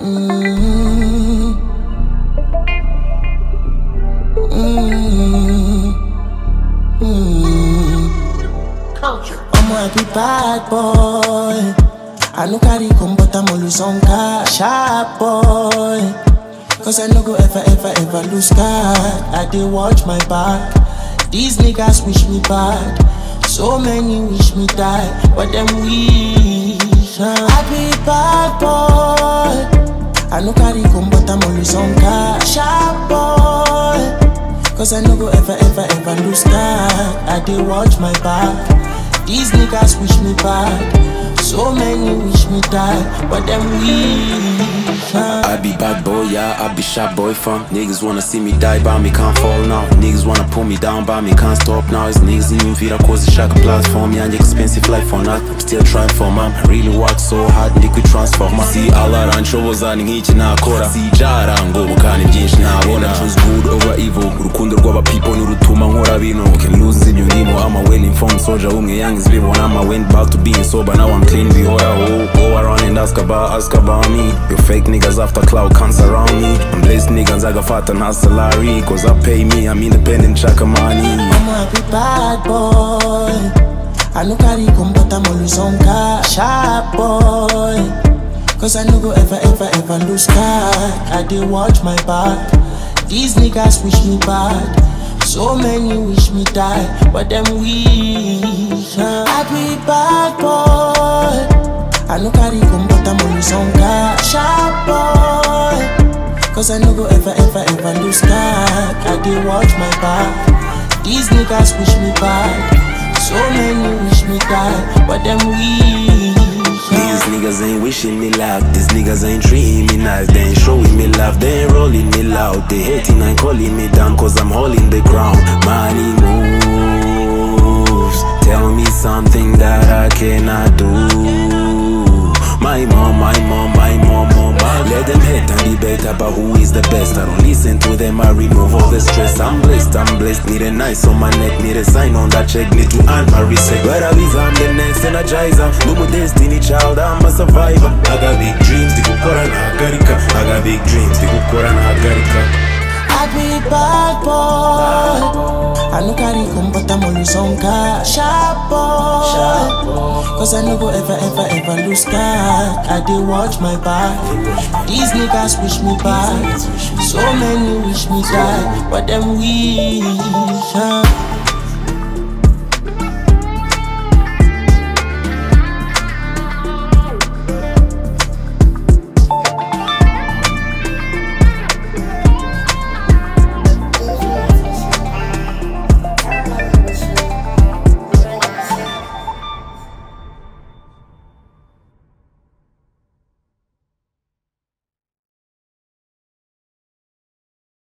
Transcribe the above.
Mm. Mm. Mm. Culture. I'm a happy bad boy. I no carry come, but I'm always on car. Sharp boy. Cause I no go ever, ever, ever lose God. I dey watch my back. These niggas wish me bad. So many wish me die, but them wish. uh, I be bad boy. I no carry come, but I'm always on car. Sharp boy. Cause I no go ever, ever, ever lose God. I dey watch my back. These niggas wish me bad. So many wish me die, but them wish. uh, I be bad boy, yeah, I be sharp boy fam Niggas wanna see me die, but me can't fall now Niggas wanna pull me down, but me can't stop now It's niggas in me vida cause it's shaka platform Yeah, an expensive life for nothing I'm still trying for man Really work so hard, liquid transformer See all around nshoboza ni nk'iki nakora sijara ngo bukane byinshi nabona choose good over evil urukundo rw'aba people nirutuma nkora bino can lose ibyo ndimo I'm a well informed soldier umwe yangize bibona I'm a went back to being sober now I'm clean bihoraho go around and ask about ask about me you fake niggas after cloud can't surround me I'm blessed niggas nzagafata nta salary cause I pay me I'm independent nshaka money I'm a happy bad boy. I no carry come, but I'm always on car. Sharp boy. Cause I no go ever, ever, ever lose God. I dey watch my back. These niggas wish me bad. So many wish me die, but them wish. uh, I be bad boy. I no carry come, but I'm always on car. Sharp boy. Cause I no go ever, ever, ever lose God. I dey watch my back. These niggas wish me bad. So many wish me die, but them wish. These niggas ain't wishing me luck. These niggas ain't treating me nice. They ain't showing me love. They ain't rolling me loud. They hating and calling me down cause I'm holding the ground. Money moves. Tell me something that I cannot do. My mom, my mom, my mom, mom. Let them hate and debate about who is the best. I don't listen to them, I remove all the stress. I'm blessed, I'm blessed. Need a nice on my neck, need a sign on that check. Need to earn my respect. But at least I'm the next energizer. No more destiny child, I'm a survivor. I got big dreams, they gukora nahagarika. I got big dreams, they gukora nahagarika. I be bad boy. I no carry come, but I'm always on car. Sharp boy. Cause I no go ever, ever, ever lose God. I dey watch my back. These niggas wish me bad. So many wish me die, but them wish. uh,